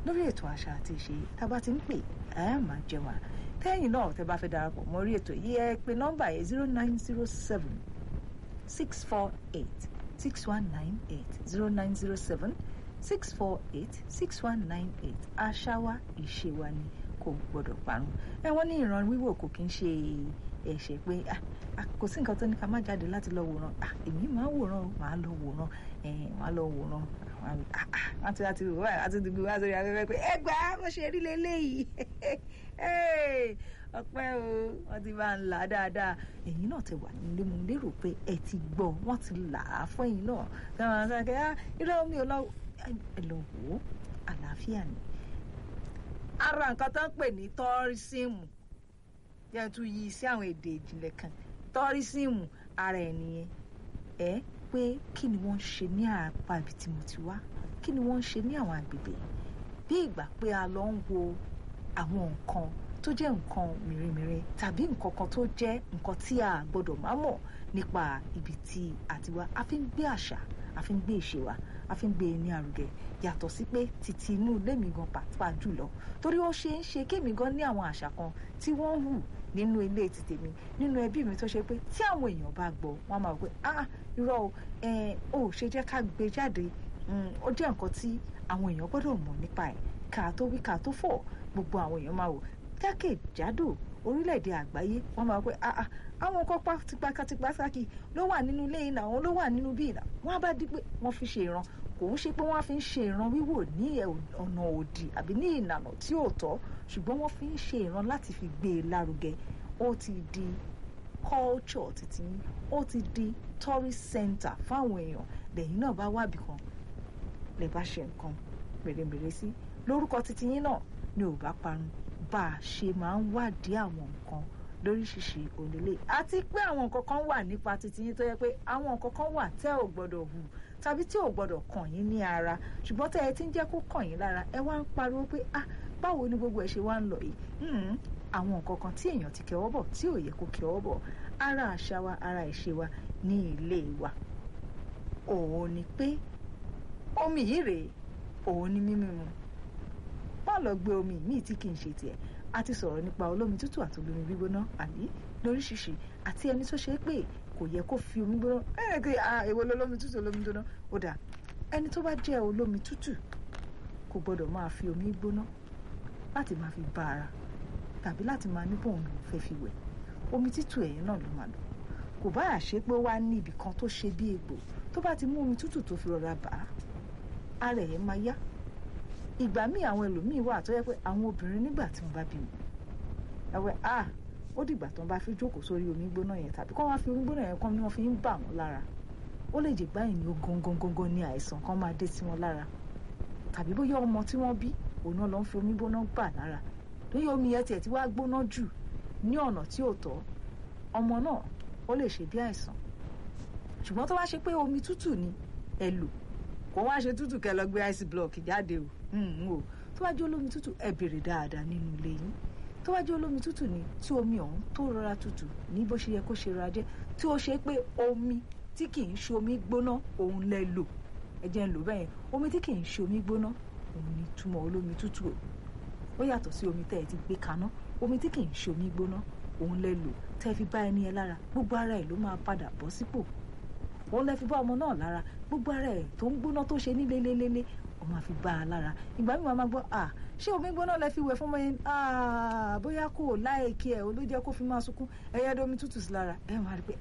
lórí ètò àṣà àti ìṣe tá a bá ti ń pè ẹ máa jẹ wá tẹ́yìn náà tẹ́ bá fẹ́ darapọ̀ mọ́ orí ètò yìí ẹ pè nọ́mbà yẹn zero nine zero seven six four eight six one nine eight zero nine zero seven six four eight six one nine eight àṣà wa ìṣe wa ni kò gbọdọ̀ parun ẹ wọ́n ní ìran wíwò kò kí ń ṣe ẹ̀ṣẹ̀ pé kò sí nǹkan tó ní ká má jáde láti lọ wòran èmi máa wòran o máa lọ wòran máa lọ wòran àti àti wà àti dùgbò wá sórí afẹ́fẹ́ pé ẹ gbà á mo ṣe rí leléyìí ọpẹ́ o wọ́n ti bá ń là á dáadáa ẹ̀yin náà ti wà nílé mo lérò pé ẹ ti gbọ́ wọ́n ti là á fún ẹ̀yin náà táwọn àwọn sáré ah irọ́ mi ò lọ ẹ lọ wò ó àlàáfíà ni. ara nǹkan tó ń pè ní tọ́rísìmù yẹn tún yí sí àwọn èdè ìjìnlẹ̀ kan tọ́rísìmù ara ẹ̀ nìyẹn ẹ pé kí ni wọ́n ń ṣe ní àpá ibi tí mo ti wá kí ni wọ́n ń ṣe ní àwọn àgbègbè bí ìgbà pé a lọ ń wo àwọn nǹkan tó jẹ́ nǹkan mèremère tàbí nǹkan kan tó jẹ́ nǹkan tí a gbọ́dọ̀ má mọ̀ nípa ibi tí a ti wá a fi ń gbé àṣà a fi ń gbé ìṣe wa a fi ń gbé ní àrùgẹ yàtọ̀ sí pé títí inú ilé mi gan pàápàá jùlọ torí ó ṣe ń ṣe kémi gan ní àwọn àṣà kan tí wọ́n hù nínú ilé ti tèmi nínú ẹbí mi tó ṣe pé tí àwọn èèyàn bá gbọ́ wọ́n máa wọ pé ah irọ́ o ẹ ò ṣe jẹ́ ká gbé jáde ó jẹ́ nǹkan tí àwọn èèyàn gbọ́dọ̀ mọ̀ nípa ẹ̀ ká tó wí ká tó fọ̀ gbogbo àwọn èèyàn máa wò jákèjádò orílẹ̀-èdè àgbáyé wọ́n máa pé àwọn nǹkan tipátipásákì ló wà nínú ilé ìlà àwọn ló wà nínú bí ìlà wọ́n á bá di pé wọ́n fi ṣe ìran kò ń ṣe pé wọ́n á fi ń ṣe ìran wíwò ní ọ̀nà òdì àbí ní ìlànà tí ò tọ́ ṣùgbọ́n wọ́n fi ń ṣe ìran láti fi gbé e lárugẹ ó ti di culture títí ó ti di tourist center fáwọn èèyàn lẹ́yìn náà bá wábì kan lè bá ṣe nǹkan mèremère sí lórúkọ títí yín náà ni ò bá parun bá a ṣe máa ń wádìí àwọn nǹkan lóríṣiríṣi onílé àti pé àwọn nǹkan kan wà nípa títí yín tó yẹ pé àwọn nǹkan kan wà tẹ́ ò gbọ́dọ̀ hù tàbí tí ò gbọ́dọ̀ kàn yín ní ara ṣùgbọ́n tẹ́ ẹ ti ń jẹ́ kó kàn yín lára ẹ wá ń pariwo pé ah báwo ni gbogbo ẹ ṣe wá ń lọ yìí àwọn nǹkan kan tí èèyàn ti kẹwọ́ bọ̀ tí ò yẹ kó kẹwọ́ bọ̀ ara àṣà wa ara ìṣe wa ní ilé wa òun ni pé omi yìí rèé òun ni mímí mu má lọ gbé omi míì tí kì í ṣe tiẹ̀ a ti sọ̀rọ̀ nípa olómi tútù àti olómi gbígbóná àbí lóríṣiríṣi àti ẹni tó ṣe é pé kò yẹ kó fi omi gbóná ẹ kí èwo lolómi tútù olómi gbóná ó dà ẹni tó bá jẹ́ olómi tútù kò gbọ́dọ̀ máa fi omi gbóná láti máa fi bá ara tàbí láti máa ní bóun lòún fẹ́ fi wẹ̀ omi tútù ẹ̀yìn náà ló máa lò kò bá àṣẹ pé ó wá ní ibì kan tó ṣe bí egbò tó bá ti mú omi tútù tó fi rọra bà á ara ẹ̀ máa yá ìgbà míì àwọn ẹlòmíì wà tó yẹ pé àwọn obìnrin nígbà tí wọ́n bá bímọ ẹwẹ a ó dìgbà tó ń bá fi jókòó sórí omi gbóná yẹn tàbí kọ́ wá fi omi gbóná yẹn kọ́ ni wọ́n fi ń bà wọ́n lára ó lè jẹ́ gbáyìn ní gangan gangan ní àìsàn kan máa dé sí wọn lára tàbí bóyá ọmọ tí wọ́n bí òun náà ló ń fi omi gbóná bà lára lóyè omi yẹn tiẹ̀ ti wá gbóná jù ní ọ̀nà tí ò tọ́ ọmọ náà ó lè ṣe bí àìsàn ṣùgbọ́n tó wá ṣe pé omi tútù ni ẹ lò kò wá ṣe tútù kẹ́ lọ gbé ice block jáde o o tó wá jẹ́ olómi tútù ẹ bèrè dáadáa nínú ilé yín tó wá jẹ́ olómi tútù ni tí omi ọ̀hún tó rọra tútù ní bó ṣe yẹ kó ṣe rọra jẹ́ tí ó ṣe pé omi tí kì í ṣe omi gbóná òun lẹ lò ẹ jẹ́ ń lò bẹ́yẹn omi tí kì í ṣe omi gbóná òun ni túmọ̀ olómi tútù o ó yàtọ̀ sí omi tẹ́ ẹ ti gbé kaná omi tí kì í ṣe omi gbóná òun lẹ lò tẹ́ ẹ fi bá ẹni ẹ lára gbogbo ara ẹ ló máa padà bọ́ sípò òun lẹ fi bá ọmọ náà lára gbogbo ara ẹ tó ń gbóná tó ṣe ní lélélélé ó máa fi bá a lára ìgbà mi máa gbọ́ à ṣé omi gbóná lẹ fi wẹ̀ fún ọmọ yẹn bóyá kò láìkí ẹ̀ ló jẹ́ kó fi máa sunkún ẹ̀yẹ́ domi tútù sí lára ẹ máa rí pé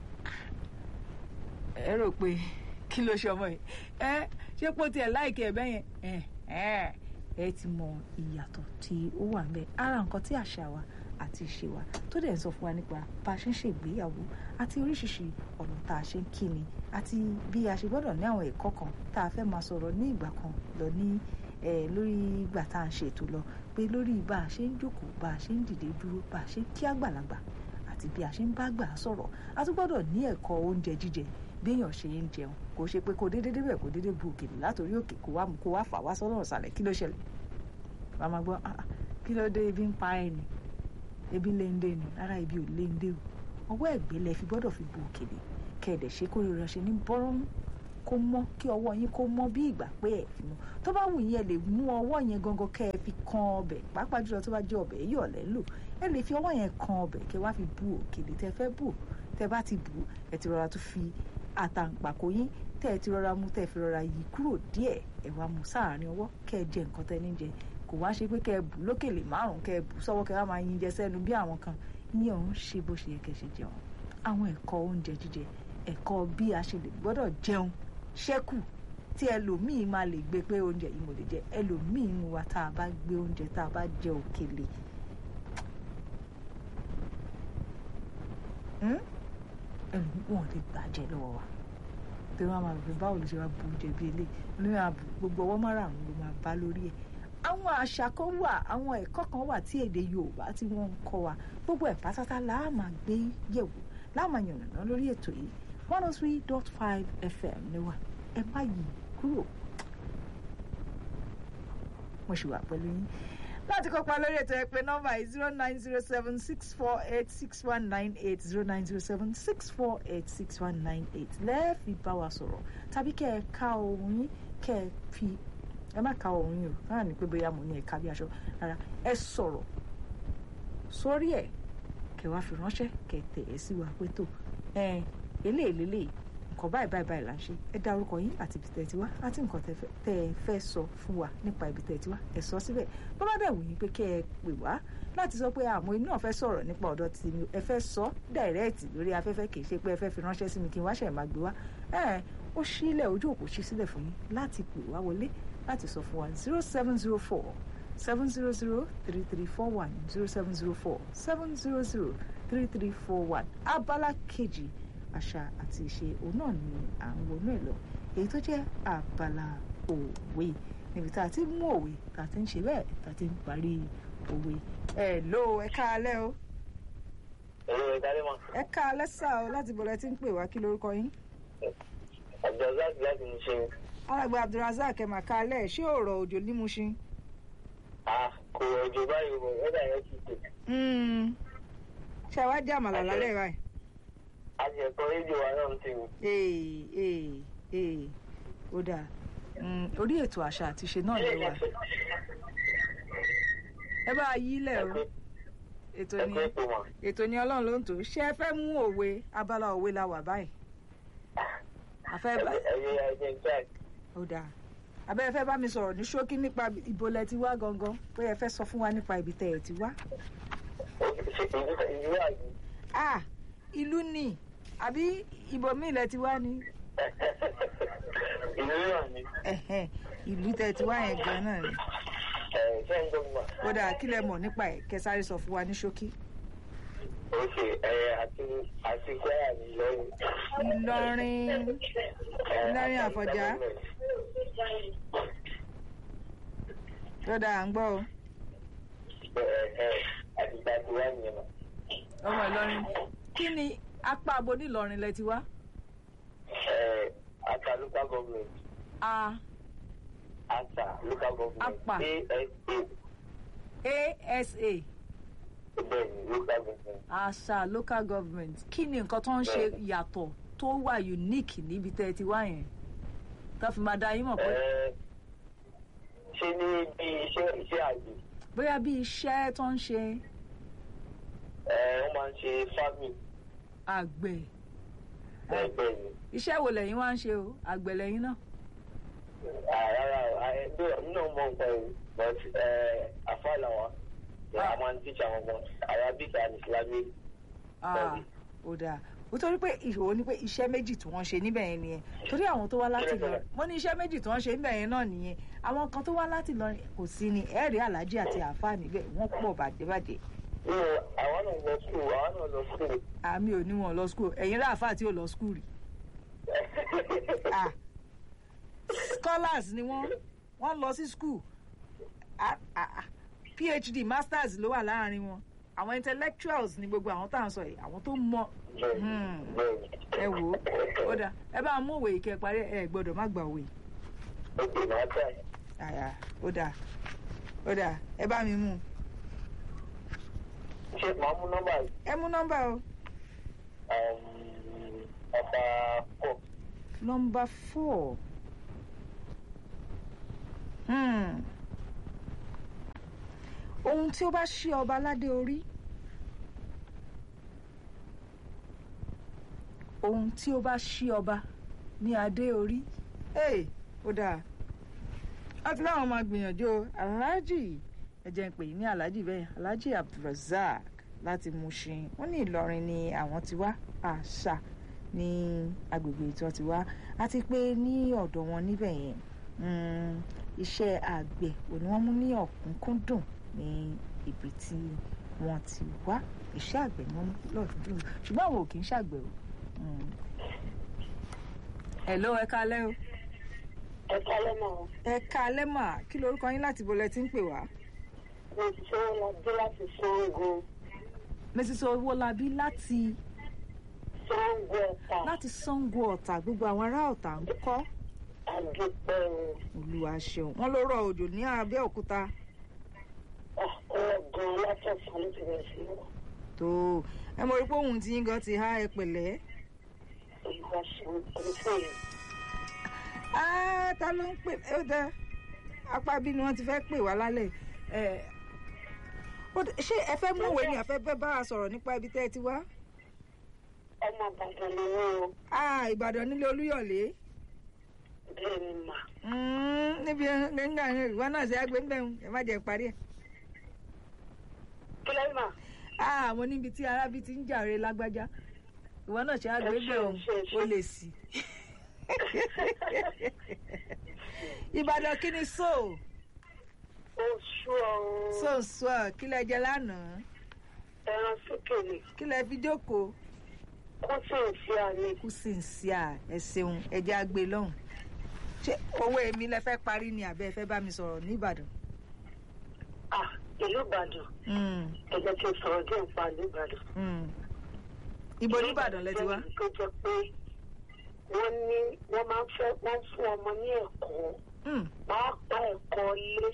ẹ rò pé kí ló ṣe ọmọ yìí ẹ ṣé pé ó tiẹ̀ láìkí ẹ̀ bẹ́yẹn ẹ ẹ ti mọ ìyàtọ̀ tí ó wà ńbẹ̀ ara nǹkan tí àṣà wa àti ìṣe wa tó dẹ̀ ń sọ fún wa nípa bá a ṣe ń ṣègbéyàwó àti oríṣiríṣi ọ̀nà tá a ṣe ń kíni àti bí a ṣe gbọ́dọ̀ ní àwọn ẹ̀kọ́ kan tá a fẹ́ máa sọ̀rọ̀ ní ìgbà kan lọ ní lórí ìgbà tá a ń ṣe ètò lọ pé lórí bá a ṣe ń jókòó bá a ṣe ń dìde dúró bá a ṣe ń kí àgbàlagbà àti bí a ṣe ń bá gbà sọ̀rọ̀ a tún gbọ́dọ̀ ní ẹ̀kọ́ oúnjẹ jíjẹ béèyàn ṣe ń jẹun kò ṣe pé kò déédéé débẹ̀ kò déédéé bu òkèlè látòrí òkè kó wá kó wá fà wá sọ́nà ọ̀sàlẹ̀ kí ló ṣẹlẹ̀ wàá máa gbọ́ kí ló dé ebi ń pa ẹ̀ ni ebi ń léńdé ni rárá ebi ò léńdé o ọwọ́ ẹ̀gbẹ́ lẹ fi gbọ́dọ̀ fi bu òkèlè kẹ̀dẹ̀ ṣe kó rírọ ṣe ní bọ́rọ́mù kó mọ́ kí ọwọ́ yín kó mọ́ bí ìgbà pé ẹ̀ fi mọ́ tó bá wù yín ẹ lè mú ọwọ́ yẹn gangan kẹ́ ẹ fi kan ọbẹ̀ pàápàá jùlọ tó bá jẹ́ ọbẹ̀ yíyọ̀ lẹ́ lò ẹ lè fi ọwọ́ yẹn kan ọbẹ̀ kẹ́ wá fi bu òkèlè tẹ́ fẹ́ bù tẹ́ bá ti bù ẹ ti rọra tún fi àtàǹpàkò yín tẹ́ ẹ ti rọra mú tẹ́ ẹ fi rọra yí kúrò díẹ̀ ẹ wá mú sáàárín ọwọ́ kẹ́ ẹ jẹ nǹkan tẹ́ ní jẹ kò wá ṣe pé kẹ́ ẹ bù lókèlè márùn kẹ́ ẹ bù sọ́wọ́ kẹ́ ẹ wá máa yin jẹ sẹ́nu bí àwọn kan yín ọ̀hún ṣe bó ṣe yẹ kẹ́ ṣe jẹun àwọn ẹ̀kọ́ oúnjẹ jíjẹ ẹ̀kọ́ bí a ṣe lè gbọ́dọ̀ jẹun ṣẹ́kù tí ẹlòmíín máa lè gbé pé oúnjẹ yìí mo lè jẹ ẹlòmíín nu wa tá a bá gbé oúnjẹ tá a bá jẹ òkèlè wọn lè gbàjẹ́ lọ́wọ́ wa tí wọ́n máa bẹ báwo ló ṣe wá bu oúnjẹ bí eléyìí lórí ààbò gbogbo ọwọ́ márààrún ló máa bá lórí ẹ̀ àwọn àṣà kan wà àwọn ẹ̀kọ́ kan wà tí èdè Yorùbá tí wọ́n ń kọ́ wa gbogbo ẹ̀ pátátá la máa gbé yẹ̀wò la máa yànnàná lórí ètò yìí one oh three dot five FM ni wà ẹ má yí kúrò mo ṣì wà pẹ̀lú yín láti kópa lórí ètò ẹ pè nọ́mbà yìí zero nine zero seven six four eight six one nine eight zero nine zero seven six four eight six one nine eight lẹ́ẹ̀fì bá wa sọ̀rọ̀ tàbí kẹ́ ẹ ká ohun yín kẹ́ ẹ fi ẹ má ka ohun yín o náà ní pé bóyá mo ní ẹ̀ka bí aṣọ rárá ẹ sọ̀rọ̀ sórí ẹ̀ kẹ́ wá fi ránṣẹ́ kẹ́ tẹ̀ ẹ́ sí wa pé tó ẹ eléyìí lélẹ́yìí nǹkan báyìí báyìí báyìí là ń ṣe ẹ dá orúkọ yín àti ibi tẹ́ ẹ ti wá àti nǹkan tẹ́ ẹ fẹ́ sọ fún wa nípa ibi tẹ́ ẹ ti wá ẹ sọ síbẹ̀ bó bá dẹ̀ wù yín pé kẹ́ ẹ pè wá láti sọ pé àmọ́ inú náà fẹ́ sọ̀rọ̀ nípa ọ̀dọ̀ tí mi ẹ fẹ́ sọ dàrẹ́ẹ̀tì lórí afẹ́fẹ́ kì í ṣe pé ẹ fẹ́ fi ránṣẹ́ sí mi kí n wá ṣẹ̀ máa gbé wá ẹ ó sílẹ̀ ojú òkú ṣí sílẹ̀ fún yín láti pè wá wọlé láti sọ fún wa zero seven zero four seven zero zero three three four one zero seven zero four seven zero zero three three four one abala kejì àṣà àti ìṣe òun náà ni à ń wọnú ẹ̀ lọ èyí tó jẹ́ abala òwe níbi tá a ti mú òwe tá a ti ń ṣe bẹ́ẹ̀ tá a ti ń parí òwe ẹ ló ẹ káalẹ́ o Ẹ̀rọ ìdarí mọ́. ẹ káalẹ́ sá o láti bọ̀lẹ́ tí ń pè wá kí lórúkọ yín. Abdulrasaq láti ní ṣe. alàgbà abdulrasaq ẹ̀ mà káalẹ́ ṣé ọ̀rọ̀ òjò ní Mushin. À kò ọjọ́ báyìí o, ẹ̀dá yẹn ti tè. ṣé àwa jẹ́ àmàlà lálẹ́ báyìí. A jẹ ẹ̀kọ́ rédíò wa náà ń tè mí. ee ee ee ó dáa Mm, orí ètò àṣà àti ìṣe náà lè wà ẹ bá a yí lẹ̀ o ètò ni Ẹ̀kọ́ ètò mọ̀. ètò ni ọlọ́run ló ń tò ṣé ẹ fẹ́ mú òwe abala òwe la wà báyìí àfẹ́ bá Ẹ̀yẹ ẹ̀jẹ̀ ń jáde. ó dáa abẹ́ ẹ fẹ́ bá mi sọ̀rọ̀ ní ṣókí nípa ibo lẹ ti wá gangan pé ẹ fẹ́ sọ fún wa nípa ibi tẹ́ ẹ ti wá. Ṣé ìlú ìlú àgbẹ̀? ah ìlú ni àbí ibòmíì lẹ ti wá ni Ìlú náà ni. Ẹ̀hẹ́n, ìlú tẹ́ ẹ ti wá yẹn gan náà ni Ẹ̀ ṣé ń dọ́gba? ó dáa kí lẹ mọ̀ nípa ẹ̀ kẹ́ sáré sọ fún wa ní ṣókí. Ok, ẹ̀ àti àti Kwara ní Ìlọrin. Ìlọrin Ìlọrin Àfọ̀njá tó dáa à ń gbọ́ o Àti ìgbàgbé wa nìyẹn mọ̀. ọmọ Ìlọrin kí ni apá abo nílọrin lẹ ti wá. Ẹ̀ Ata local government. a Ata local government. Apa. ASA. asa Bẹ́ẹ̀ni local government. àṣà local government kí ni nǹkan tó ń ṣe yàtọ̀ tó wà unique níbi tẹ́ ẹ ti wá yẹn tó fi máa da yín mọ̀ pé Ẹ̀, ṣé ní bí iṣẹ́ iṣẹ́ àgbẹ̀ bóyá bí iṣẹ́ tó ń ṣe ẹ̀ wọ́n máa ń ṣe farming àgbẹ̀ bẹ́ẹ̀ bẹ́ẹ̀ ni. iṣẹ́ wo lẹ́yìn wá ń ṣe o àgbẹ̀ lẹ́yìn náà Rárá ẹgbẹ́ náà mọ̀ nǹkan ẹ̀ but àfàlà wa a máa ń tíṣà wọn gan Arabic and Islamic Ah, Bẹ́ẹ̀ni. ó dáa ó torí pé ìṣòro ni pé iṣẹ́ méjì tí wọ́n ṣe níbẹ̀ yẹn nìyẹn torí àwọn tó wá láti lọ mo ní iṣẹ́ méjì tí wọ́n ṣe níbẹ̀ yẹn náà nìyẹn àwọn kan tó wá láti lọ kò sí ni ẹ̀rí aláàjì àti àáfàá níbẹ̀ wọ́n pọ̀ bàjẹ́bàjẹ́ nínú àwa náà lọ school àwa náà lọ school àmì ò ní wọn lọ skul ẹ̀yin rà àáfàá tí ò lọ skul rí ah scholars ni wọ́n wọ́n lọ sí skul ah, ah, ah. phd masters ló wà láàrin wọn àwọn intellectuals ni gbogbo àwọn tá à ń sọ yìí àwọn tó mọ Hmm. bẹ́ẹ̀ni ẹ wò ó ó dáa ẹ bá mú òwe ìkẹ́ parí ẹ gbọ́dọ̀ má gba òwe ok màá tà àyà ó dáa ó dáa ẹ bá mi mú un. ṣé màá mú nọ́mbà yìí ẹ mú nọ́mbà o ọba pọ̀ nọmba four hmm. ohun tí ó bá ṣí ọba ládé orí ohun tí ó bá ṣí ọba ní adé orí ee ó dáa láti láwọn máa gbìyànjú o aláàjì ẹ jẹ́ ń pè ní aláàjì bẹ́ẹ̀ aláàjì abdulrasaq láti Mushin wọ́n ní Ìlọrin ni àwọn ti wá àṣà ní agbègbè tí wọ́n ti wá àti pé ní ọ̀dọ̀ wọn níbẹ̀ yẹn iṣẹ́ àgbẹ̀ òní wọ́n mú ní ọ̀kúnkúndùn ní ibi tí wọ́n ti wá iṣẹ́ àgbẹ̀ ni wọ́n mú lọ́dún ṣùgbọ́n àwọn ò kì í ṣàgbẹ̀ o. hello ẹ kálẹ́ o. ẹ kálẹ́ mọ́. ẹ kálẹ́ mà kí lorúkọ yín láti bolẹ̀ tí ń pè wá. mo ti ṣe wọn lọ dé láti Ṣàngó. mrs owólabí láti Ṣàngó Ọ̀tà. láti Ṣàngó Ọ̀tà gbogbo àwọn ará Ọ̀tà ń kọ́ àdúpẹ́ o. olúwa ṣeun wọ́n ló rọ̀ òjò ní Abẹ́òkúta ọ̀gán látọ̀sán ló ti bẹ̀rẹ̀ sí wọ̀. tó ẹ mọ̀ rí pé òun ti yín gan ti há ẹ pẹ̀lẹ́. olùwà ṣeun olùfẹ́ yẹn. Ah, ta ló ń pè ó dá apá bí ni wọ́n ti fẹ́ pè wá lálẹ́ ẹ̀ ó dá- ṣé ẹ fẹ́ mú òwe ni àfẹ́ bẹ́ bá a sọ̀rọ̀ nípa ibi tẹ́ ẹ ti wá ọmọ Ìbàdàn ni wọ́n o. Ah, Ìbàdàn nílé Olúyọ̀lé bẹ́ẹ̀ ni mà. Mm, níbi nígbà yẹn ìwọ náà ṣe àgbẹ̀ ńbẹ̀ ẹ má jẹ́ parí ẹ̀ kí lẹ́yìn mà. Ah, mo níbi tí arábí ti ń jàre lágbájá ìwọ náà ṣe àgbẹ̀ ńbẹ̀ Ẹ ṣé, ẹ ṣé, ẹ ó ṣé. lè sí. Ìbàdàn kí ni so oṣù ọ̀run so so kí lẹ jẹ lánàá ẹran sókè ni kí lẹ fi jókòó. kó sì ń ṣe àmì. kú sí ń sí à ẹ ṣeun ẹjẹ àgbè lọ́hùn ṣé owó èmi lẹ fẹ́ parí ni àbẹ́ ẹ fẹ́ bá mi sọ̀rọ̀ ní Ìbàdàn. ah ìlú Ìbàdàn Mm, ẹ jẹ́ kí n sọ̀rọ̀ díẹ̀ nípa ìlú Ìbàdàn. mm. ibo ní Ìbàdàn lẹ ti wá. jẹ́ ìlú tó jẹ́ pé wọ́n ní wọ́n máa ń fẹ́ wọ́n ń fún ọmọ ní ẹ̀kọ́ Mm, pàápàá ẹ̀kọ́ ilé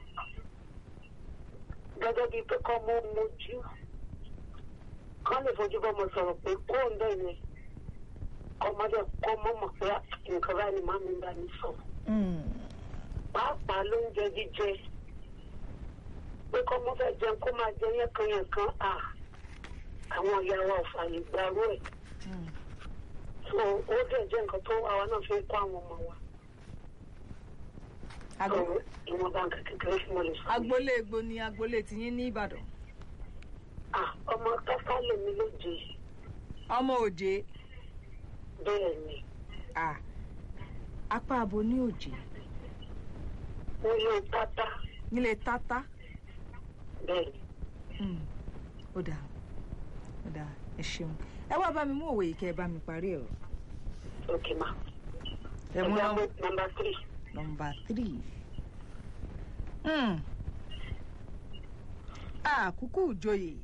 gẹ́gẹ́ bíi pé kọ́ mọ́ mojú kọ́ lè fojú bọ́mọ sọ̀rọ̀ pé kó ń bẹ̀ yẹn ọmọdé kọ́ mọ́ mọ̀ pé nǹkan báyìí ni màmí bá mi sọ mm, pàápàá lóúnjẹ jíjẹ pé kọ́ mọ́ fẹ́ jẹun kó máa jẹ yẹ́nkanyẹ̀nkan à àwọn ìyá wa ò fààyè gbàrú ẹ̀ mm. so ó dẹ̀ jẹ́ nǹkan tó àwa náà fi ń kọ́ àwọn ọmọ wa so Agbo- ìwọ̀nba nǹkan kékeré tí mo lè sọ. agboolé egbo ni agboolé tiyín ní Ìbàdàn. Ah, ọmọ káká lèmi lóje ọmọ òjé bẹ́ẹ̀ ni à apá abo ní òjé nílé tátá nílé tátá. bẹ́ẹ̀ ni Mm, ó dáa ó dáa ẹ ṣeun ẹ wá bá mi mú òwe yìí kẹ́ ẹ bá mi parí ẹ o. òkè mà. ẹ mú nọ́mbà nọ́mbà three nọ́mbà three. Mm. àkúkú ìjòyè.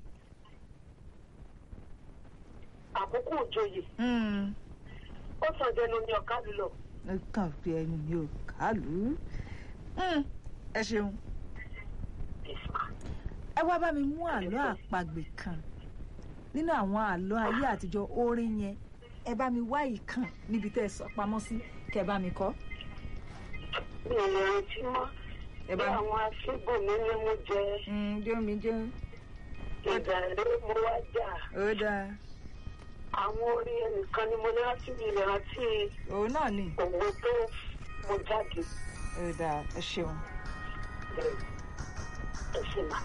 àkókò òjòyè Mm. ó sàn jẹnu ní ọ̀ká lílọ ẹ kàn fi ẹnu mi ò kálù ú. Mm, ẹ ṣeun ẹ wá bá mi mú àlọ́ àpagbè kan nínú àwọn àlọ́ ayé àtijọ́ orin yẹn ẹ bá mi wá ìkan níbi tẹ́ ẹ sọ pamọ́ sí kẹ́ ẹ bá mi kọ. mi ò lè rántí mọ́ ẹ bí bá mi. àwọn aṣígbò mi ní mo jẹ Mm, jó mi jó ìdàrẹ́ mo wá jà ó dáa àwọn orin ẹnìkan ni mo ní láti mi lè rántí òun náà ni òwe tó mo jáde ó dáa ẹ ṣeun. ẹ sì mà.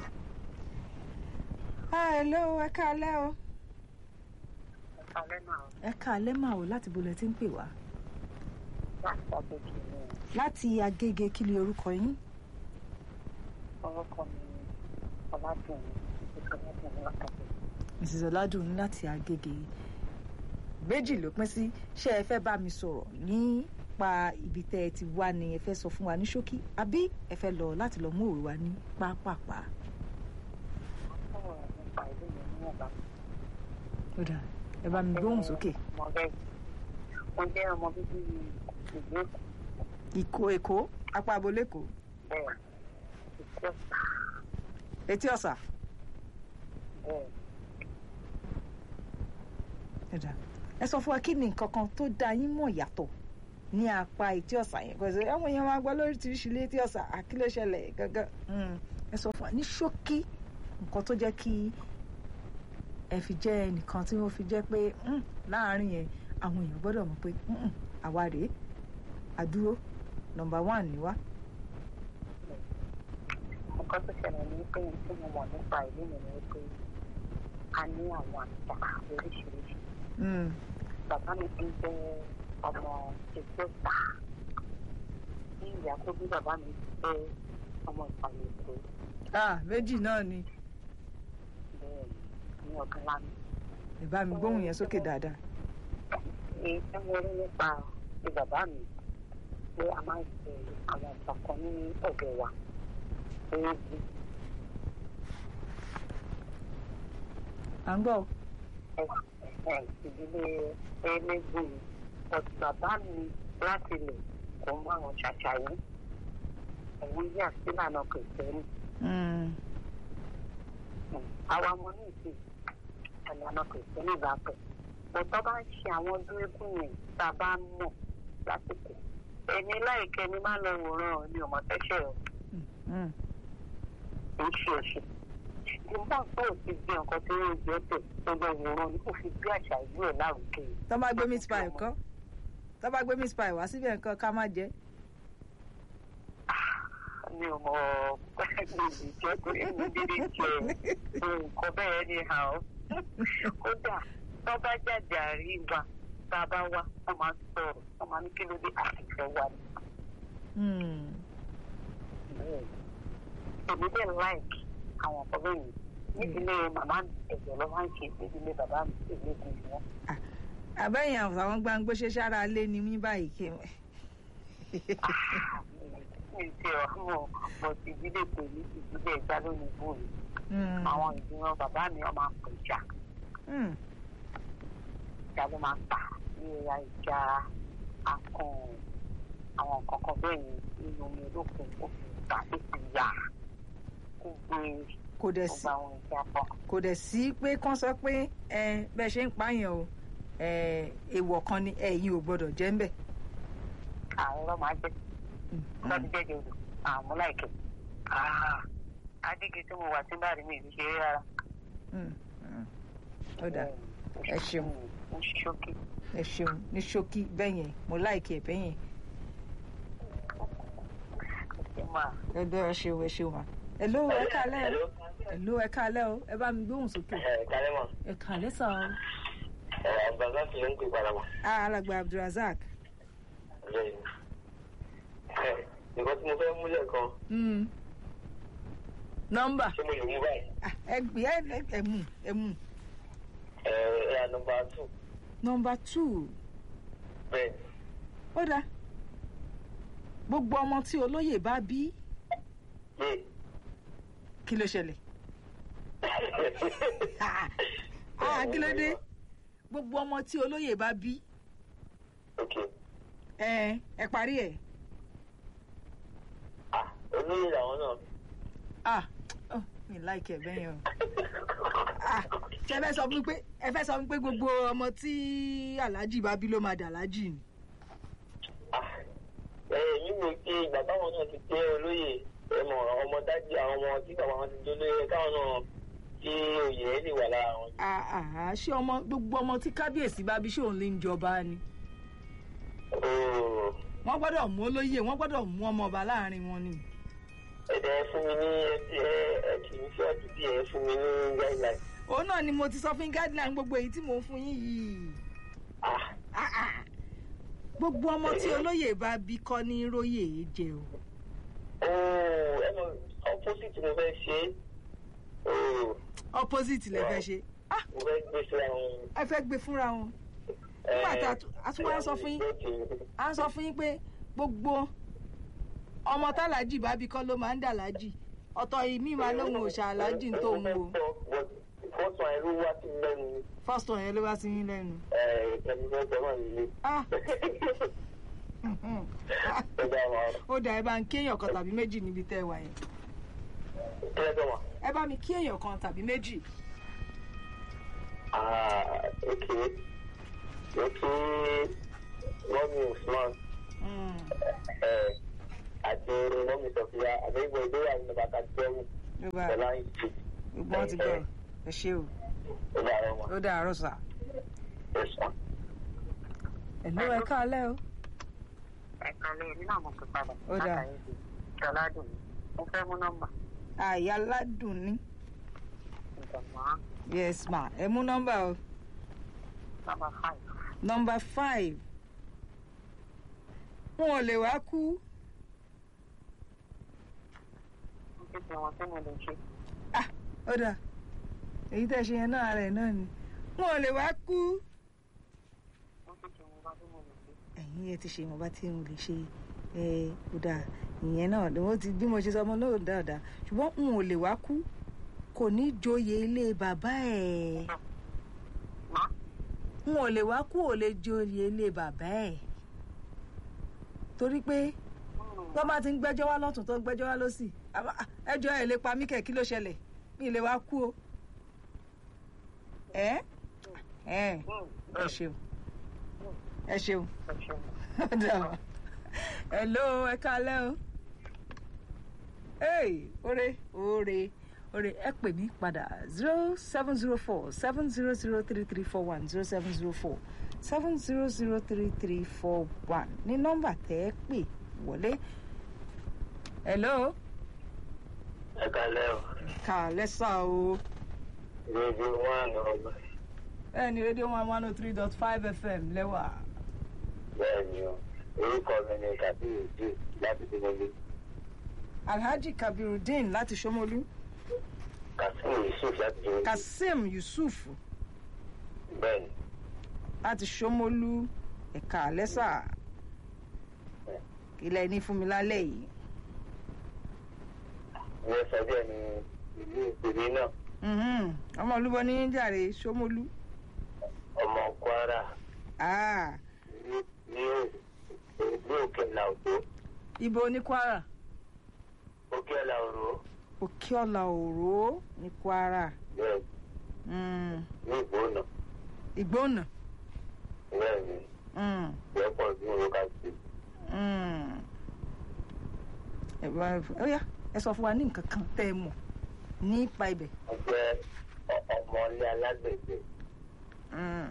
Ah, hello ẹ káalẹ́ o. alẹ́ náà ẹ káalẹ́ mà o láti bolẹ̀ tí ń pè wá. láti àbẹ̀kì ni láti agége kí ni orúkọ yín. orúkọ mi ọ̀làdùnrin ìkànnì àtàkùn. mrs ọládùn láti agége méjì ló pín sí ṣé ẹ fẹ́ bá mi sọ̀rọ̀ nípa ibi tẹ́ ẹ ti wá ni ẹ fẹ́ sọ fún wa ní ṣókí àbí ẹ fẹ́ lọ láti lọ mú òwe wa ní pápápá. sọ̀rọ̀ nípa ìlú mi ní ọ̀bá. ó dáa ẹ bá mi gbóhùn sókè. mo jẹ́ mo jẹ́ ọmọ bíbí ìlú Èkó ìkó èkó apá abolẹ́kọ̀ọ́ bẹ́ẹ̀ ìkó ọ̀sà etí ọ̀sà. bẹ́ẹ̀ ẹ dáa ẹ sọ fún wa kí ni nǹkan kan tó dá yín mọ̀ yàtọ̀ ní apá etí ọ̀sà yẹn kò sí àwọn èèyàn máa gbọ́ lóríṣiríṣi létí ọ̀sà àkí ló ṣẹlẹ̀ gangan Mm, ẹ sọ fún wa ní ṣókí nǹkan tó jẹ́ kí ẹ fi jẹ́ ẹnìkan tí wọ́n fi jẹ́ pé mm, láàárín yẹn àwọn èèyàn gbọ́dọ̀ mọ̀ pé mm, àwa rèé àdúró nọ́mbà one ni wá. nǹkan tó ṣẹlẹ̀ ní pé tí mo mọ̀ nípa ìlú mi ni pé a ní àwọn àṣà oríṣiríṣi Mm, bàbá mi ti jẹ́ ọmọ ìgbésà tí ìyá tó bí bàbá mi jẹ́ ọmọ ìpàlẹ̀ èkó ah méjì náà ni bẹ́ẹ̀ ní ọ̀gán lánàá. ẹ bá mi gbóhùn yẹn sókè dáadáa. èyí tí mo rí nípa ti bàbá mi pé a máa ń ṣe àwọn ọ̀sán kan ní ọ̀dọ̀ wa éèdì à ń gbọ́ o. ìdílé ẹlẹ́gbọ̀n ọ̀sùn bàbá mi láti lè kó mọ́ àwọn ṣàṣà yìí òun yà sílànà kìrìsìtẹ́nì Mm, àwa ọmọ ní ìsìn ìlànà kìrìsìtẹ́nì bá pẹ̀ bọ́tọ́ bá ń ṣe àwọn dúrékùn yẹn tá a bá ń mọ̀ lásìkò ẹni láìkẹ́ ni máa ń lọ wòran ni ọmọ tẹ́ṣẹ̀ ọ̀ mm, kì í ṣe ẹ̀ṣẹ̀ nígbà tó o ti di nǹkan tí ó jẹ́ tẹ̀ tó lọ wòran ni kò fi bí àṣà ìlú ẹ̀ lárugẹ. tó bá gbé meat pie kọ́ tó bá gbé meat pie wá síbẹ̀ nǹkan ká má jẹ. mi ò mọ gbèsè jẹ́ pé èmi dídí jẹ nǹkan bẹ́ẹ̀ ni hà ó. kódà tó bá jáde àríwá tá a bá wá wọ́n máa ń sọ̀rọ̀ wọ́n máa ní kí ló dé àtìfẹ́ wa ni. Mm, èmi dẹ̀ láìkì àwọn ọ̀pọ̀ bẹ́ẹ̀ yìí nídìílé màmá mi ẹ̀jẹ̀ ló máa ń ṣe nídìílé bàbá mi ìlẹ́gùn ni wọ́n. àbẹ́yìn àwọn gbàngbó ṣe sára lé ní mí báyìí kí n. mi ti ọ̀hún mo ti ìdílé pèmí ìdílé ẹja lónìí bóyá Mm, àwọn ìdíwọ̀n bàbá mi ọmọ àpò ìjà mm, ìjà ló máa ń tà ní ẹ̀yà ìjà akàn àwọn nǹkan kan bẹ́ẹ̀ yẹn nínú omi olókùn òfin ìgbà tó ti yà kó gbé kò dẹ̀ sí gbogbo àwọn ìjà pọ̀. kò dẹ̀ sí pé kán sọ pé ẹ bẹ́ẹ̀ ṣe ń pààyàn o ẹ èèwọ̀ kan ni ẹ̀yin ò gbọ́dọ̀ jẹ́ ń bẹ̀. àwọn ọlọ́ máa jẹ́ lọ́dún jẹ́jẹ́ odò àmú láìkẹ́ adígi tí mo wà sí báàrí mi ìlú ṣe é rárá. Mm, mm. ó dáa Ẹ ṣeun. ó ṣókí. ẹ ṣeun ní ṣókí bẹ́yẹn mo láìkí ẹ̀ bẹ́yẹn ṣe máa ẹ bẹ́ ẹ ṣeun ẹ ṣeun ma. ẹ ló ẹ kálẹ̀ o Hello? ẹ ló ẹ kálẹ̀ o ẹ bá mi gbóhùn sókè. Ẹ kálẹ́ mọ̀. ẹ kálẹ̀ sàn. Ẹ àgbàgbà fi ń pè padà mọ̀. alàgbà abdulrasaq. Bẹ́ẹ̀ni. Ẹ nǹkan tí mo fẹ́ múlẹ̀ kan Mm. nọ́mbà ṣé mo lè mú báyìí? Ah, ẹ gbé ẹ ẹ- ẹ mú ẹ mú. Ẹ ẹ à nọmba two. nọ́mbà two Bẹ́ẹ̀ni. ó dáa gbogbo ọmọ tí olóyè bá bí Yé. kí ló ṣẹlẹ̀ Ah, ah, kí ló dé gbogbo ọmọ tí olóyè bá bí Ok. ẹ ẹ parí ẹ Ah, olóyè làwọn náà. ah oh, mi láìkẹ bẹ́yẹn o ah ṣe fẹ́ sọ fún mi pé ẹ fẹ́ sọ fún mi pé gbogbo ọmọ tí aláàjì bá bí ló máa dà aláàjì ni Ah, ẹ èmi wò pé ìgbà táwọn náà ti jẹ́ olóyè ẹ mọ̀ ọmọ dájú àwọn ọmọ tí bàbá wọn ti jẹ́ olóyè káwọn náà kí oyè ẹ lè wà lára wọn. ah ah ṣé ọmọ gbogbo ọmọ tí kábíyèsí bá bí ṣé òun lè ń jọba ni Ooo. wọ́n gbọ́dọ̀ mú olóyè wọ́n gbọ́dọ̀ mú ọmọ ọba láàrin wọn ni ẹ̀dẹ̀ fún mi ní ẹtí ẹ ẹ kì í fẹ́ ọtí bí ẹ fún mi ní guideline. òun náà ni mo ti sọ fún guideline gbogbo èyí tí mò ń fún yín yìí Ah, Ah, ah. gbogbo ọmọ tí olóyè bá bí kọ́ ní róyè jẹ o ooo ẹ mọ opposite mo fẹ́ ṣe é. Ooo opposite lẹ fẹ́ ṣe ah mo fẹ́ gbé síra wọn. ẹ fẹ́ gbé fúnra wọn nígbà tá a tún- a tún wá sọ fún yín à ń sọ fún yín pé gbogbo ọmọ tálàjì bá bí kọ́ ló máa ń dà lájì ọ̀tọ̀ ìmí máa lóhun òòṣà alájì ń tóun o fọ́sùn àìrú wá sí lẹ́nu first one yẹn ló wá sí yín lẹ́nu ẹ̀ẹ́dẹ̀mí fẹ́ sọ náà nílé. ah Ó dá wa. ó dà ẹ bá ń kí èèyàn kan tàbí méjì níbi tẹ́ ẹ wà yẹn Kí ẹ sọ ma? ẹ bá mi kí èèyàn kan tàbí méjì Ah, ok. Mo kí Mọ́mí Usman Mm. ẹ̀ àti mọ́mí sọ̀fíà àgbẹ̀gbẹ̀ ìgbéyàwó ní bàtà jẹ́wù ló bá pẹ̀lú àyè jù gbogbo wọn ti gbọ́ ẹ ṣé o ó dàrọ wọn ó dàárọ̀ sà ó sàn. ẹ̀lú ẹ káalẹ́ o ẹ̀ka lé ní náà mo fi padà. Ó dáa. látàrí ti ṣọládùn mi mo fẹ́ mú nọ́mbà àyà ládùn ní ìjọba yes ma ẹ mú nọ́mbà o nọ́mbà five. nọ́mbà five wọn ò lè wá kú mo ti fi wọn tí mo lè ṣe. ah ó dà èyí tẹ́ ṣe yẹn náà rẹ̀ náà ni wọn ò lè wá kú. mo ti fi wọn bá tí mo lè ṣe. ẹ̀yin ẹ ti ṣe ìwọ̀nba tí mo lè ṣe ẹ ó dáa ìyẹn náà ni wọ́n ti bí mo ṣe sọ ọmọ náà dáadáa ṣùgbọ́n n ò lè wá kú kò ní joyè ilé bàbá ẹ̀ má n ò lè wá kú ò lè joyè ilé bàbá ẹ̀ torí pé wọ́n bá ti ń gbẹ́jọ́ wá lọ́tún tó ń gbẹ́jọ́ wá lọ́sì àbá- à, ẹjọ́ ẹ̀ lè pa mí kẹ̀ kí ló ṣẹlẹ̀ mi ì lè wá kú o ẹ ẹ ẹ ṣeun ẹ ṣeun. Dàbọ̀. Hello, ẹ kálẹ́ o. Hey, ore, ore, ore, ẹ pè mí padà zero seven zero four seven zero zero three three four one zero seven zero four seven zero zero three three four one ní nọ́mbà tẹ́ ẹ pè wọlé. Hello, ẹ kalẹ́ o kálẹ́ sá o. rédíò one ọgbà Bẹ́ẹ̀ni rédíò one one oh three dot five FM lẹ́wà. bẹ́ẹ̀ ni o orúkọ mi ni kabiru jù láti dínlẹ́lẹ́ Alhaji Kabirudeen láti Ṣómólú. kasim yusuf láti dínlẹ́lẹ́ Kasim Yusuf bẹ́ẹ̀ ni láti Ṣómólú ẹ̀ka àlẹ́sà ilẹ̀ ní fún mi lálẹ́ yìí. wọ́n sọ bẹ́ẹ̀ ni ìlú ìpèmí náà Mhm. ọmọ olúbọ ní jàre Ṣómólú. ọmọ kwara Ah, ní ní ní òkè làwòrán ibo ní Kwara òkè làwòrán Òkèọlà Òró ní Kwara bẹ́ẹ̀ Mm, ní ìgbóná Ìgbónà. bẹ́ẹ̀ ni Mm, lọ́pọ̀ ní orúkọ sí mm. Ẹ bá- ó yá ẹ sọ fún wa ní nǹkan kan tẹ́ ẹ mọ̀ nípa ibẹ̀. wọ́n jẹ́ ọ- ọmọlé alágbègbè Mm,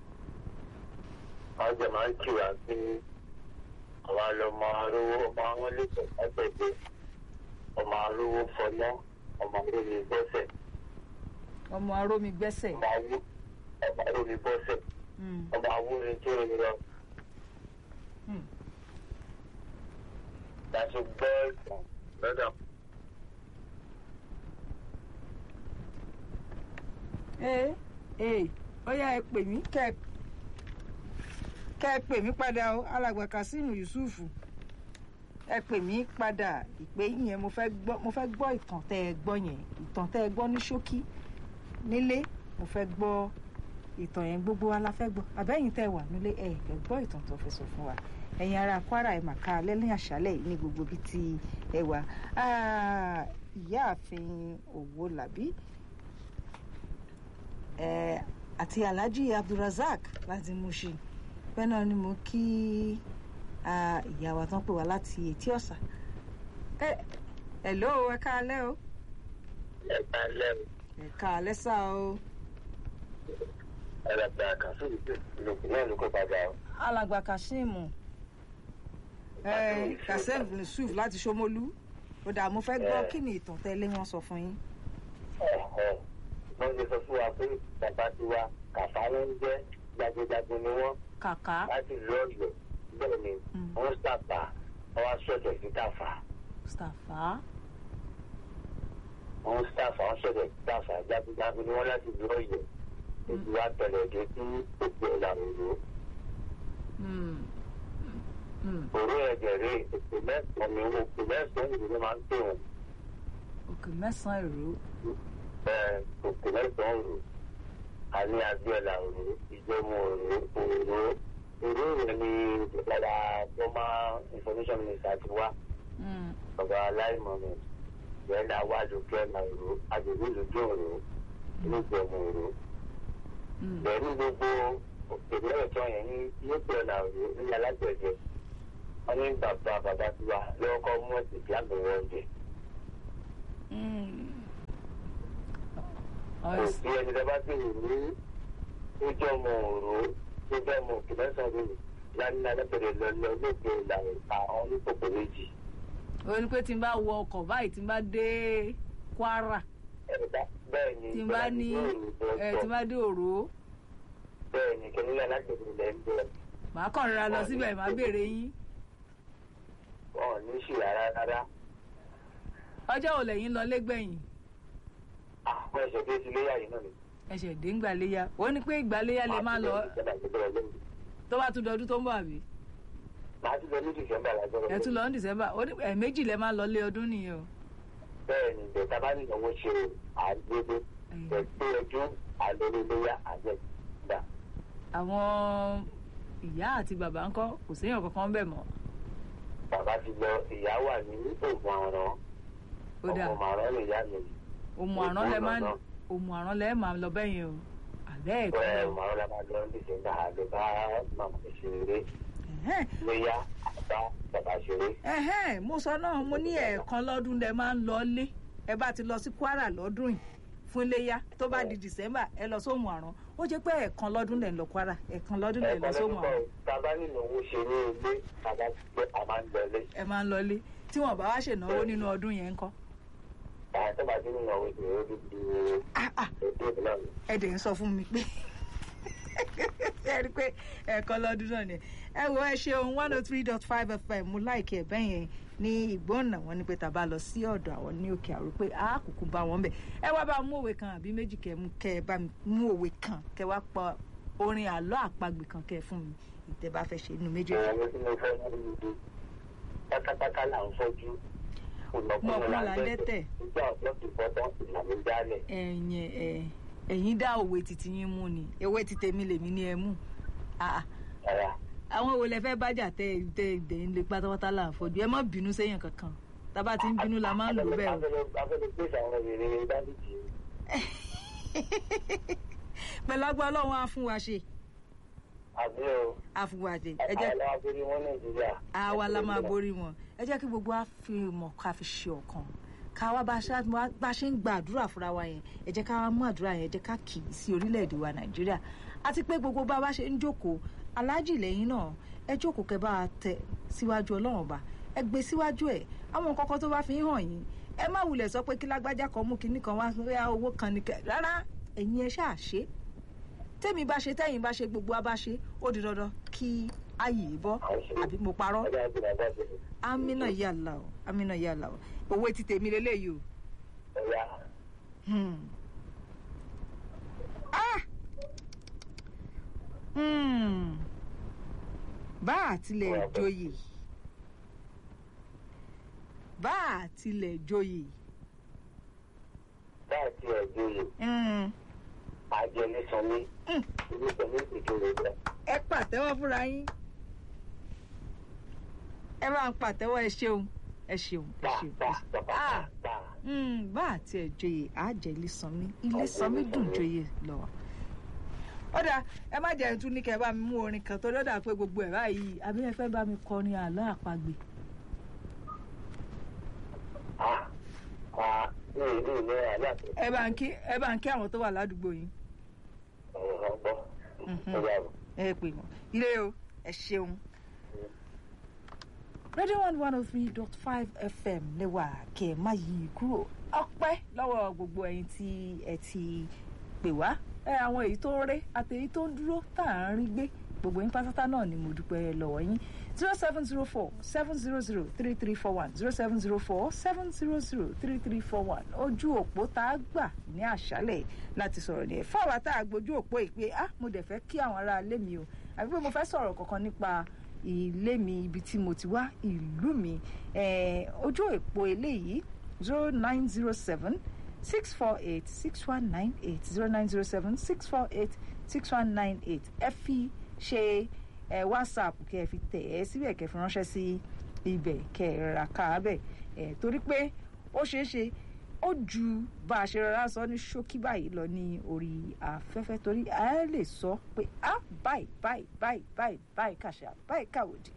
wọ́n jẹ́ máa ń kí wa pé àwọn ọmọ arówó ọmọ àwọn lẹ́sẹ̀ lágbègbè ọmọ arówó fọlọ́ ọmọ arówó bọ́sẹ̀ ọmọ arómi gbẹ́sẹ̀. ọmọ awó ọmọ arówó bọ́sẹ̀ Mm, ọmọ awúrin tó ń lọ. mm. láti gbọ́ ìtàn lọ́dọ̀ ee ee ó yá ẹ pè mí kẹ kẹ ẹ pè mí padà o alàgbà Kasim Yusuf ẹ pè mí padà ìpè yẹn mo fẹ́ gbọ́ mo fẹ́ gbọ́ ìtàn tẹ́ ẹ gbọ́ yẹn ìtàn tẹ́ ẹ gbọ́ ní ṣókí nílé mo fẹ́ gbọ́ ìtàn yẹn gbogbo wa la fẹ́ gbọ́ àbẹ́yìn tẹ́ ẹ wà nílé ẹ ẹ gbọ́ ìtàn tó fẹ́ sọ fún wa ẹ̀yin ará Kwara ẹ̀ màkà lẹ́lẹ́ àṣálẹ̀ yìí ní gbogbo bíi ti ẹ wà Ah, ìyáàfin Òwòlàbí eh, àti alhaji abdulrasaq láti Mushin bẹ́ẹ̀ náà ni mo kí ah, ìyá wa tán pè wá láti etí ọ̀sà ẹ hello ẹ káalẹ́ o ẹ̀ka lẹ́nu ẹ káalẹ́ sá o ẹ̀rẹ̀gbẹ̀ àkànṣe ìlòkù náà ló kó padà o. alàgbà kassim eh, kassim yusuf láti Ṣómólú ó dà mo fẹ́ gbọ́ Eh. kí ni ìtàn tẹ́lẹ̀ wọn sọ fún yín Ẹ̀hẹ̀. wọ́n ti sọ fún wa pé bàbá tiwa kàfá ló ń jẹ́ jagunjagun ni wọ́n kàkà láti ìlú ọ̀yọ́ bẹ́ẹ̀ ni Mm. wọ́n sàpà wọ́n wá sọ̀tẹ̀ sí tàfà mustapha wọ́n sàfà wọ́n sọ̀tẹ̀ sí tàfà jagunjagun ni wọ́n láti ìlú ọ̀yọ́ èyí wá tẹ̀lé dé sí òkè ìlànà Mm. Mm. òru ẹ̀jẹ̀ rè òkè mẹ́sàn-án ni òkè mẹ́sàn-án ìlú ló máa ń pè wọ́n òkè mẹ́sàn-án èrò ẹ̀, òkè mẹ́sàn-án òru àní abiola òru ìjọmọ òru òru òru rẹ̀ ni ìjọba former information minister ti wá Mm. ọba aláìmọ̀mọ̀ ìyẹn náà wá lókè ọ̀nà òru agbègbè lójú òru ìjọmọ òru Mm. pẹ̀lú gbogbo òkè mẹ́sàn-án yẹn ní lókè ọ̀nà òru ní alágbẹ̀dẹ wọ́n ní bàbá bàbá tí wà lọ́wọ́ kọ́ mú ẹ̀sìn bí àmì wọn jẹ. Mm. kò Ọ̀s- sí ẹni tó bá sì wù ní tó jẹ́ ọmọ òró tó jẹ́ ọmọ òkè mẹ́sàn-án rẹ̀ lánàá lẹ́bẹ̀rẹ̀ lọ lọ lóògbé ìlànà àwọn oníkòkò méjì. ó ní pé tí n bá wọ ọkọ̀ báyìí tí n bá dé Kwara ẹ̀dá bẹ́ẹ̀ ni tí n bá ní ẹ tí n bá dé Òró bẹ́ẹ̀ ni kẹ́lẹ́ alágbèbè lẹ́ ń bẹ̀rẹ̀ màá kàn rọra lọ síbẹ̀ màá béèrè yín wọn ò ní ṣì rárá rárá. ọjọ́ ò lẹ́yìn lọ lẹ́gbẹ̀yìn àwọn ẹ̀ṣẹ̀ tó ti léyà yìí náà ni. ẹ̀ṣẹ̀ dé ń gbàléyà ó ní pé ìgbàléyà lè má lọ tó bá tún dọdún tó ń bọ̀ àbí màá ti lọ ní dìsẹ́mbà lágbọ́dọ̀. ẹ̀ tún lọ ní December ó ní ẹ̀ẹ̀mejì lẹ máa lọ lé ọdún nìyẹn o. bẹ́ẹ̀ ni bẹ̀ẹ̀ta bá nìyàwó ṣe àgbébé ẹgbẹ́ ẹjọ́ àlọ́lẹ́lẹ́yà àgbẹ̀gbà. àwọn ìyá àti bàbá ńkọ́ kò séèyàn kankan bẹ̀ mọ́ bàbá ti lọ ìyá wà ní oògùn àrùn ó dà ọmọ màrán lè yá mi. òmù àrán lẹ máa òmù àrán lẹ máa lọ bẹ́yẹn o àbẹ́ ẹ̀kọ́ bẹ́ẹ̀ lọ. màrán la máa lọ ní dìsẹ́mbà àlọ́ bá màmá ṣeré Ẹ̀hẹ́n, léyà àbá bàbá ṣeré. ẹ̀hẹ́n, mo sọ náà mo ní ẹ̀ẹ̀kan lọ́dún lẹ máa ń lọ lé ẹ bá ti lọ sí Kwara lọ́dún yìí fún iléyà tó bá di December ẹ lọ sóhun àrán ó jẹ́ pé ẹ̀ẹ̀kan lọ́dún lẹ̀ ń lọ Kwara ẹ̀ẹ̀kan lọ́dún lẹ̀ ń lọ ẹ̀kọ́ sóhun lẹ́nu àrán kọ́ bàbá nínú owó ṣe ní ilé bàbá ti pé a máa ń lọ ilé. ẹ máa ń lọ lé tí wọn bá wá ṣènáwó nínú ọdún yẹn ńkọ́. àwọn tó bá ti nínú àwọn ìṣòro dúdú Ah, ah, ètò ìlànà. ẹ dẹ̀ ń sọ fún mi pé ẹ rí i pé ẹ̀ẹ̀kan lọ́dún náà ni ẹ wo ẹ ṣeun one oh three dot five fm mo láìkí ẹ bẹ́ẹ̀ yẹn ní ìgbóhùnà wọn ni pé tàbá lọ sí ọ̀dọ̀ àwọn ní òkè àrò pé a kúkú bá wọn bẹ̀ ẹ wá bá mú òwe kan àbí méjì kẹ mú kẹ bá mi mú òwe kan kẹ wá pa orin àlọ́ àpagbè kan kẹ fún mi ìtẹ́ bá fẹ́ ṣe inú méjèèjì. àwọn tí mo fẹ́ mú ìlú pátápátá là ń fọ́jú Mọ̀kúnmọ̀ là ń dẹ́tẹ̀. nígbà ọ̀pọ̀ tó bọ́tọ̀ ìlànà ìdálẹ̀. ẹ̀yin ẹ̀ ẹ̀yin dá òwe títí yín mú ni ewé ti tèmi lèmi ní ẹ mú Ah, ah. ara àwọn wo lẹ fẹ́ bájà tẹ tẹ tẹ ń lè pátápátá là ń fojú ẹ má bínú séèyàn kankan tábà tí ń bínú la máa ń lò bẹ́ẹ̀ o. afẹ́lẹ́ pèsè àwọn obìnrin dábìtì pẹ̀lú agbá ọlọ́run á fún wa ṣe àbí o á fún wa ṣe ẹ jẹ́ àwọn aláborí wọn nàìjíríà. àwa la máa borí wọn ẹ jẹ́ kí gbogbo wa fi mọ̀ ká fi ṣe ọ̀kan ká wá bá a ṣe bá a ṣe ń gba àdúrà fúnra wa yẹn ẹ jẹ́ ká wá mú àdúrà yẹn ẹ jẹ́ ká kì í sí orílẹ̀-èdè wa nàìjíríà àti pé gbogbo bá a bá ṣe ń jókòó aláàjì lẹ́yìn náà ẹ jókòó kẹ́ bá a tẹ síwájú ọlọ́run ọba ẹ gbé síwájú ẹ àwọn nǹkan kan tó bá fi ń hàn yín ẹ má wulẹ̀ sọ pé kí lágbájá kan mú kinní kan wá rẹ́ owó kan ní kẹ rárá ẹ̀yin ẹ ṣáà ṣe tẹ́mi bá ṣe tẹ́yìn bá ṣe gbogbo wa bá ṣe ó di dandan kí ayé bọ́ àbí mo parọ́ ọjọ́ àgbèrè àgbàdo amina yàlá o amina yàlá o owó ti tèmi lélẹ́yìí o. ọ̀yà Hmm. Ah! Hmm. bá a tilẹ̀ joyè bá a tilẹ̀ joyè láti ẹ̀jọ̀yè Hmm. àjẹnísọ̀mí Hmm. ìlú pẹ̀lú ìjọba rẹ̀. ẹ pàtẹ́wọ́ fúnra yín ẹ máa ń pàtẹ́wọ́ ẹ ṣeun ẹ ṣeun ẹ ṣeun ẹ ṣeun. Ah! Mm, bá àti ẹ̀ joyè àjẹ́ ilé sanmi ilé sanmi dùn joyè lọ. ó dáa ẹ má jẹ́ tún ní kẹ́ ẹ bá mi mú orin kan torí ó dà pé gbogbo ẹ̀ báyìí àbí ẹ fẹ́ bá mi kọrin àlọ́ àpagbè. ní ìlú ìlera aláàfin ẹ bá ń kí ẹ bá ń kí àwọn tó wà ládùúgbò yín ọ̀rọ̀ ọgbọ́ Mhm. ọ̀rọ̀ àbọ̀. ẹ pè wọ́n ilé o ẹ ṣeun. radio one one oh three dot five fm lẹ́wà kẹ́ ẹ má yí i kúrò ọpẹ́ lọ́wọ́ gbogbo ẹ̀yin tí ẹ ti pè wá ẹ àwọn èyí tó ń ré àti èyí tó ń dúró tá à ń rí gbé gbogbo yín pátátá náà ni mo dúpẹ́ lọ́wọ́ yín zero seven zero four seven zero zero three three four one zero seven zero four seven zero zero three three four one ojú òpó tá a gbà ní àṣálẹ̀ láti sọ̀rọ̀ ní ẹ̀ fún àwa tá a gbójú òpó yìí pé ah mo dẹ̀ fẹ́ kí àwọn ará ilé mi o àbí pé mo fẹ́ sọ̀rọ̀ kankan nípa ilé mi ibi tí mo ti wá ìlú mi eh, ojú òpó eléyìí zero nine zero seven six four eight six one nine eight zero nine zero seven six four eight six one nine eight ẹ fi ṣe ẹ whatsapp kẹ ẹ fi tẹ̀ ẹ́ síbẹ̀ kẹ fi ránṣẹ́ sí ibẹ̀ kẹ ẹ rà ká bẹ̀ ẹ torí pé ó ṣeé ṣe ó ju bá a ṣe rọra sọ ní ṣókí báyìí lọ ní orí afẹ́fẹ́ torí a lè sọ pé a báyìí báyìí báyìí báyìí báyìí kàṣà báyìí kàwòdì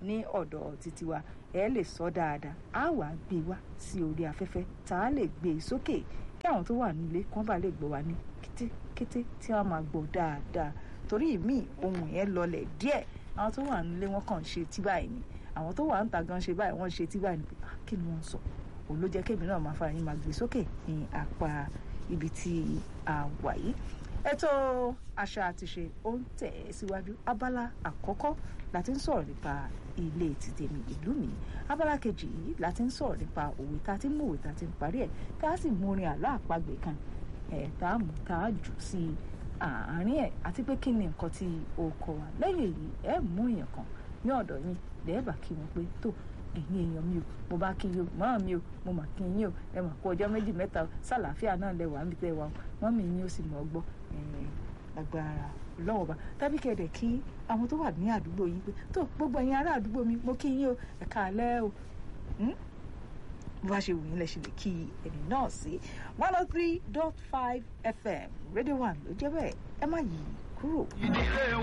ní ọ̀dọ̀ títí wa ẹ lè sọ dáadáa á wà á gbé wá sí orí afẹ́fẹ́ tá a lè gbé e sókè kí àwọn tó wà nílé kán bá lè gbọ́ wa ní kété tí wọ́n máa gbọ́ dáadáa torí ìmí ohun yẹn lọlẹ̀ díẹ̀ àwọn tó wà nílé wọn kàn ń ṣe tí báyìí ni àwọn tó wà ń ta gan ṣe báyìí wọ́n ṣe tí báyìí ni pé kí ni wọ́n sọ òun ló jẹ́ kémi náà máa fara yín máa gbé sókè ní apá ibi tí a wà yìí ètò àṣà àtiṣe ó ń tẹ̀ ẹ́ síwájú abala àkọ́kọ́ la ti ń sọ̀rọ̀ nípa ilé tìtẹ̀mí ìlú mi abala kejì yìí la ti ń sọ̀rọ̀ nípa òwe tá a ti ń mú òwe tá a ti ń parí ẹ̀ tá a sì mú orin àlọ́ àpagbè kan ẹ̀ tá a mú tá a jù sí àárín ẹ̀ àti pé kí ni nǹkan tí o kọ wa lẹ́yìn èyí ẹ̀ mú èèyàn kan ní ọ̀dọ̀ yín lẹ́ẹ̀bà kí wọ́n pé tó ẹ̀yin èèyàn mi o mo bá kí yín o mọ́ mi o mo mà kí yín o ẹ mà kó ọjọ́ méjì mẹ́ta sàlàáfíà náà lẹ wà níbi tẹ́ wà mọ́ mi yín ó sì mọ́ gbọ́ agbára lọ́wọ́ bá tàbí kẹ̀dẹ̀ kí àwọn tó wà ní àdúgbò yín pé tó gbogbo ẹ̀yin ará àdúgbò mi mo kí yín o ẹ káalẹ́ o bó bá ṣe wù yín lẹ ṣe lè kí ẹni náà sí one oh three dot five fm radio one ló jẹ́ bẹ́ẹ̀ ẹ má yí kúrò.